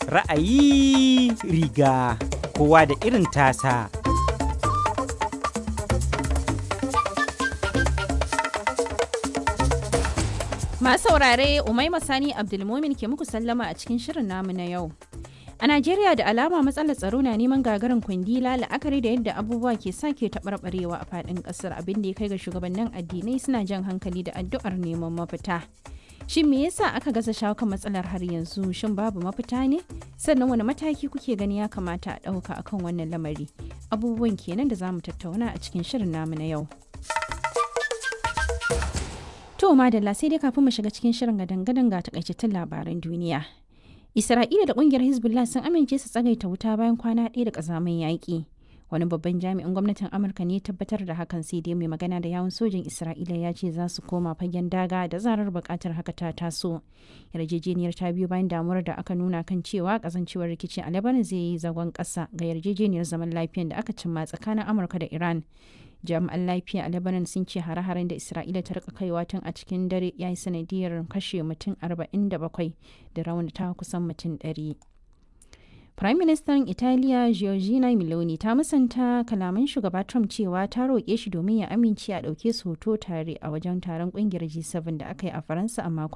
Ra'ayi riga kowa da irin tasa. Masu saurare Umaima Sani Abdulmumin ke muku sallama a cikin shirin namu na yau. A Najeriya da alama matsalar tsaro na neman gagarin kwandila la'akari da yadda abubuwa ke sake taɓarɓarewa a faɗin ƙasar abin da ya kai ga shugabannin addinai suna jan hankali da addu'ar neman mafita. Shin me yasa aka gaza shawo kan matsalar har yanzu? Shin babu mafita ne? Sannan wani mataki kuke gani ya kamata a ɗauka akan wannan lamari? Abubuwan kenan da za mu tattauna a cikin shirin namu na yau. To madalla sai dai kafin mu shiga cikin shirin gadan-gadan ga takaitattun labaran duniya. Isra'ila da kungiyar Hezbollah sun amince su tsagaita wuta bayan kwana ɗaya da ƙazamin yaƙi. Wani babban jami'in gwamnatin Amurka ne tabbatar da hakan sai dai mai magana da yawun sojin Isra'ila ya ce za su koma fagen daga da zarar buƙatar haka ta taso. Yarjejeniyar ta biyo bayan damuwar da aka nuna kan cewa kasancewar rikici a Lebanon zai yi zagon ƙasa ga yarjejeniyar zaman lafiyan da aka cimma tsakanin Amurka da Iran. jami'an lafiya a lebanon sun ce hare-haren da isra'ila ta rika kaiwa tun a cikin dare ya yi sanadiyar kashe mutum 47 da raunata kusan mutum 100 Prime Minister Italiya Giorgina Meloni ta musanta kalaman shugaba Trump cewa ta roƙe shi domin ya amince a ɗauke su hoto tare a wajen taron ƙungiyar G7 da aka yi a Faransa a makon